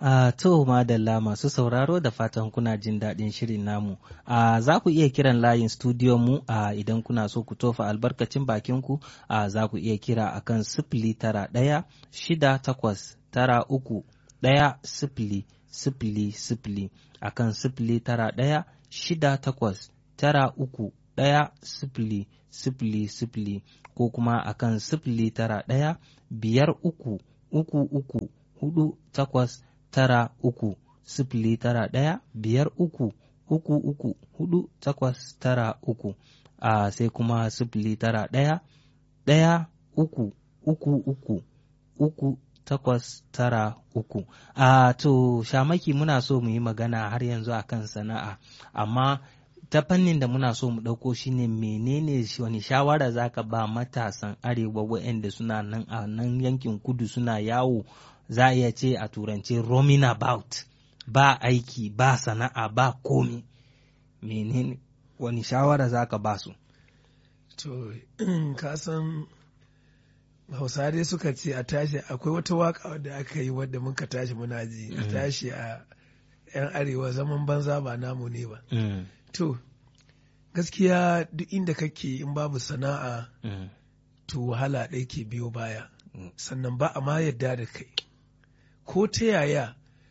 Uh, to madalla masu sauraro da fatan kuna jin daɗin shirin namu. Uh, za ku iya kiran layin studio mu uh, idan kuna so ku tofa albarkacin bakinku uh, za ku iya kira akan sifili tara ɗaya shida takwas tara uku ɗaya sifili sifili sifili akan sifili tara ɗaya shida takwas tara uku ɗaya sifili sifili sifili ko kuma akan sifili tara ɗaya biyar uku uku uku hudu takwas tara uku sifili tara ɗaya biyar uku uku uku hudu takwas tara uku a sai kuma sifili tara ɗaya ɗaya uku uku uku uku takwas tara uku a to shamaki muna so mu yi magana har yanzu akan sana'a amma ta fannin da muna so mu ɗauko shine menene wani shawara zaka ba matasan arewa waɗanda suna nan a nan yankin kudu suna yawo za a iya ce a turance roaming about ba aiki ba sana'a ba komi menene wani shawara zaka ba su to ka san hausa dai suka ce a tashi akwai wata waka wadda aka yi wadda muka tashi muna ji a tashi a 'yan arewa zaman banza ba namu ne ba to gaskiya duk inda kake in babu sana'a to wahala ɗaya ke biyo baya sannan ba a ma yadda da kai ko ta yaya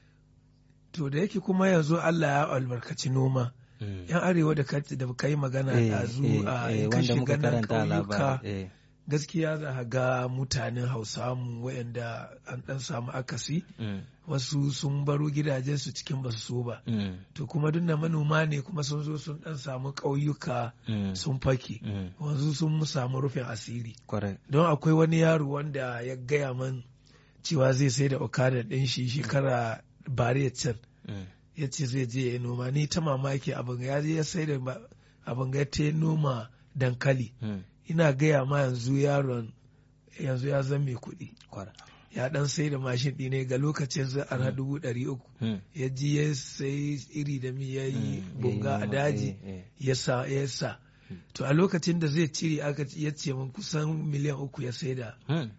to da yake kuma yanzu Allah ya albarkaci noma yan arewa da ka yi magana ɗazu a in ka shiga nan ƙauyuka gaskiya za a ga mutanen hausa mu wayanda an ɗan samu akasi wasu sun baro gidajensu cikin basu so ba to kuma duk da manoma ne kuma sun zo sun ɗan samu ƙauyuka sun fake wanzu sun samu rufin asiri don akwai wani yaro wanda ya gaya man cewa zai sai da okada ɗin shi shekara bari can ya ce zai je ya noma ni ta mamaki abin ya je ya sai da abin ya ta noma dankali ina gaya ma yanzu yaron yanzu ya zan mai kuɗi ya dan sai da mashin ɗine ga lokacin zai ana dubu ɗari uku ya ji ya sai iri da mi ya yi bunga a daji ya sa ya sa to a lokacin da zai cire aka ya ce min kusan miliyan uku ya sai da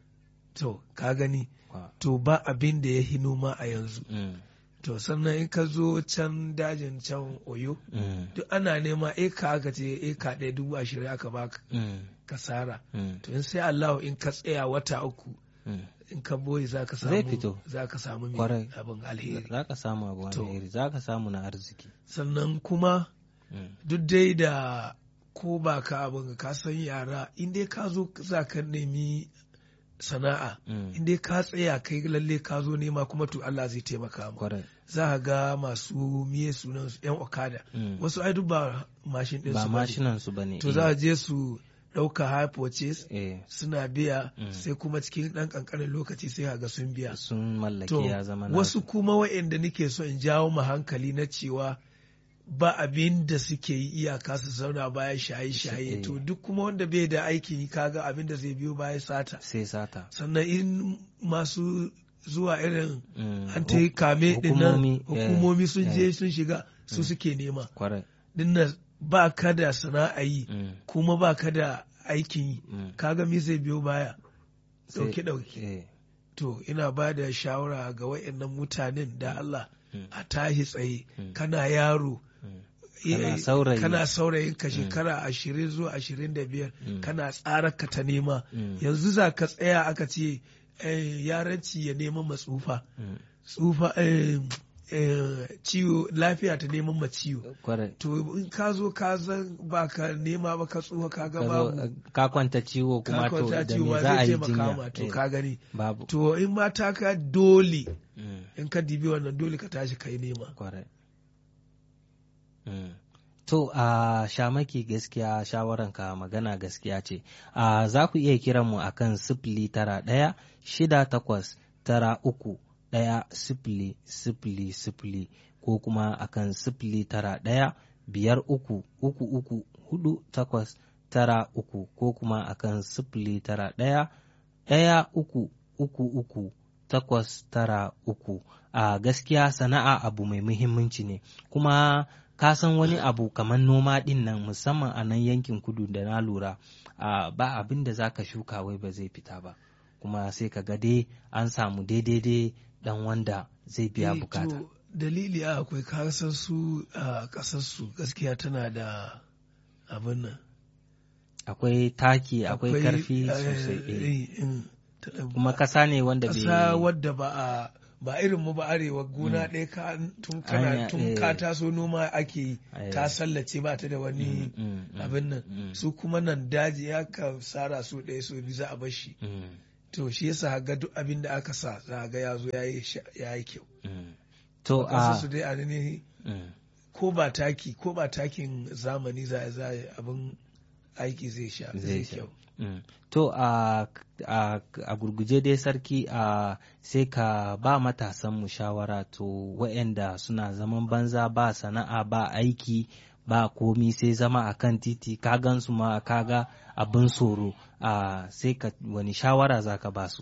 to ka gani to ba abin da ya hi noma a yanzu to sannan in ka zo can dajin can oyo duk ana nema eka aka ce eka ɗaya dubu ashirin aka baka kasara to in sai Allah in ka tsaya wata uku in ka boye za ka samu za ka samu mai abin alheri za ka samu abu alheri za ka samu na arziki sannan kuma duk dai da ko ba ka abin ka san yara in dai ka zo za ka nemi sana'a in dai ka tsaya kai lalle ka zo nema kuma to Allah zai taimaka mu za ka ga masu miye sunan su yan okada wasu ai duk ba mashin din ba mashinan su bane to za a je su ɗauka high purchase suna biya sai kuma cikin ɗan ƙanƙanin lokaci sai ga sun biya sun mallaki ya zama wasu kuma wa'anda nake so in jawo mu hankali na cewa ba abin da suke yi iyaka su zauna bayan shaye-shaye to duk kuma wanda bai da aiki kaga abin da zai biyo bayan sata sai sata sannan in masu zuwa irin an ta yi kame dinnan hukumomi sun je sun shiga su suke nema dinnan ba ka da sana'a yi kuma ba ka da aikin yi kaga mi zai biyo baya dauke dauke to ina ba da shawara ga wayannan mutanen da Allah a tahi tsaye kana yaro kana saurayin ka shekara ashirin zuwa ashirin da biyar kana tsara ka ta nema yanzu za ka tsaya aka ce yaranci ya nema matsufa tsufa ciwo lafiya ta neman ma ciwo to in ka zo ka zan ba ka nema ba ka tsufa ka ga babu ka kwanta ciwo kuma to da me za a yi jinya to ka gani babu to in mata ka dole in ka dibi wannan dole ka tashi kai nema To a uh, shamaki gaskiya shawaranka magana gaskiya ce. Uh, za ku iya kiran mu akan sifili tara ɗaya shida takwas tara uku ɗaya sifili sifili sifili ko kuma akan sifili tara ɗaya biyar uku uku uku hudu takwas tara uku ko kuma akan sifili tara ɗaya ɗaya uku uku uku takwas tara uku a uh, gaskiya sana'a abu mai muhimmanci ne kuma ka san wani abu kamar noma ɗin nan musamman a nan yankin kudu da na lura uh, ba abin da za ka shuka wai ba zai fita ba kuma sai ka ga dai an samu daidai dan wanda zai biya Eh, bukata to, dalili a akwai kasar su a kasar su gaskiya tana da abin nan akwai taki akwai karfi eh, sosai eh. eh, in, ta- kuma kasa ne wanda ƙasa bai wadda ba a ba irin mu ba arewa gona ɗaya ka tun kana Anya, tun eh. ka taso noma ake yi Eh. ta sallace ba ta da wani Mm, mm, mm, abin nan mm. su kuma nan daji ya ka sara su ɗaya so biyu za a bar shi Mm, to shi yasa ga duk abin da aka sa za ga ya zo ya yi sha- ya yi kyau mm. to ƙasa a su dai a ne mm, ko ba taki ko ba takin zamani za a za a yi abin aiki zai sha Zai zai sha. kyau mm. to a a a gurguje dai sarki a sai ka ba matasan mu shawara to waɗanda suna zaman banza ba sana'a ba aiki ba komi sai zama a kan titi ka gan su ma kaga abin tsoro a sai ka wani shawara za ka ba su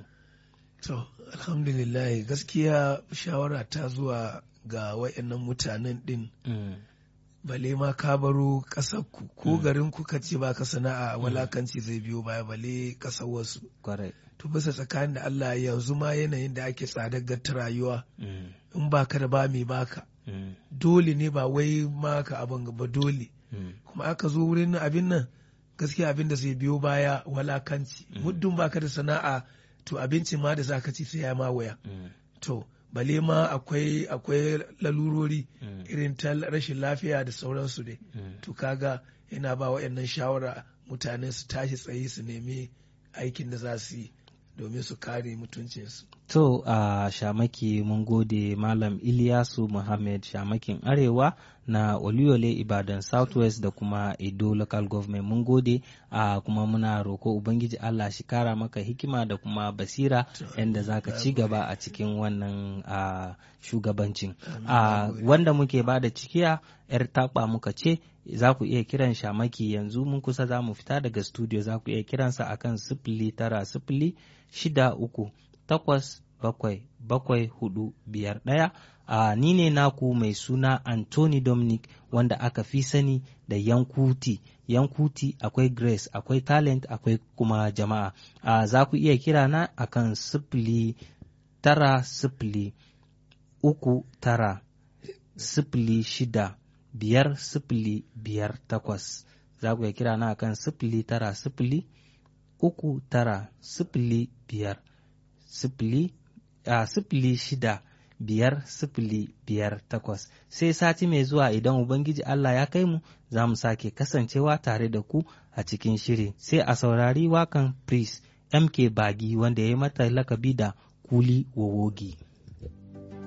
To, alhamdulillah gaskiya shawara ta zuwa ga wayannan mutanen ɗin Mm, bale ma ka baro ƙasarku ko garin ku ka ce ba ka sana'a walakanci zai biyo baya bale ƙasar wasu. kwarai To bisa tsakanin da Allah yanzu ma yanayin da ake tsadar ta rayuwa Mm, in baka da ba mai baka mm, dole ne ba wai maka abin ba dole mm, kuma aka zo wurin abin nan gaskiya abin da zai biyo baya walakanci muddin baka da sana'a to abinci ma da zaka ci sai ya ma waya mm, to bale ma akwai akwai lalurori Mm. irin ta rashin lafiya da sauransu dai mm. to kaga yana ba waɗannan shawara mutane su tashi tsaye su nemi aikin da za su yi domin su kare mutuncinsu To a shamaki mun gode Malam Ilyasu Muhammad shamakin Arewa na Oluyole Ibadan Southwest da kuma Edo Local Government mun gode a kuma muna roko Ubangiji Allah shi kara maka hikima da kuma basira yadda za ka ci gaba a cikin wannan a shugabancin. A wanda muke ba da cikiya 'yar taɓa muka ce za ku iya kiran shamaki yanzu mun kusa za mu fita daga studio za ku iya kiransa akan sifili tara sifili shida uku takwas bakwai bakwai hudu biyar ɗaya a ni ne naku mai suna Anthony Dominic wanda aka fi sani da Yankuti Yankuti akwai Grace akwai talent akwai kuma jama'a a za ku iya kira na akan sifili tara sifili uku tara sifili shida biyar sifili biyar takwas za ku iya kira na akan sifili tara sifili uku tara sifili biyar sifili a sifili shida biyar sifili biyar takwas sai sati mai zuwa idan ubangiji Allah ya kai mu za mu sake kasancewa tare da ku a cikin shiri sai a saurari wakan priest mk bagi wanda ya yi mata lakabi da kuli wowogi